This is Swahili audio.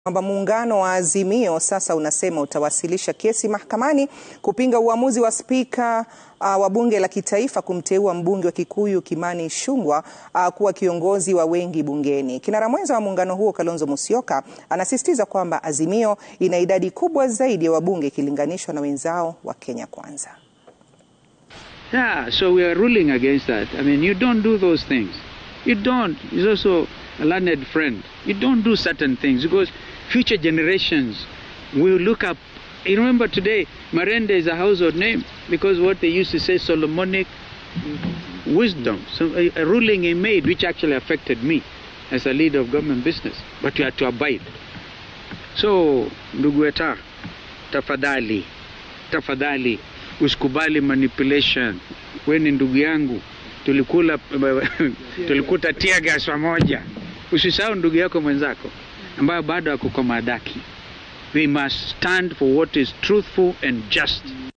kwamba muungano wa Azimio sasa unasema utawasilisha kesi mahakamani kupinga uamuzi wa spika uh, wa bunge la kitaifa kumteua mbunge wa Kikuyu Kimani Ichung'wah uh, kuwa kiongozi wa wengi bungeni. Kinara mwenza wa muungano huo Kalonzo Musyoka anasisitiza kwamba Azimio ina idadi kubwa zaidi ya wabunge ikilinganishwa na wenzao wa Kenya Kwanza. Yeah, so we are ruling against that. I mean, you don't do those things. You don't. He's also a learned friend. You don't do certain things because future generations will look up. You remember today, Marende is a household name because what they used to say, Solomonic wisdom. So a, a ruling he made which actually affected me as a leader of government business. But you had to abide. So, ndugu weta, tafadhali, tafadhali, usikubali manipulation. We ni ndugu yangu, tulikula tulikuta tear gas pamoja. Usisahau ndugu yako mwenzako ambayo bado ako kwa madaki. We must stand for what is truthful and just.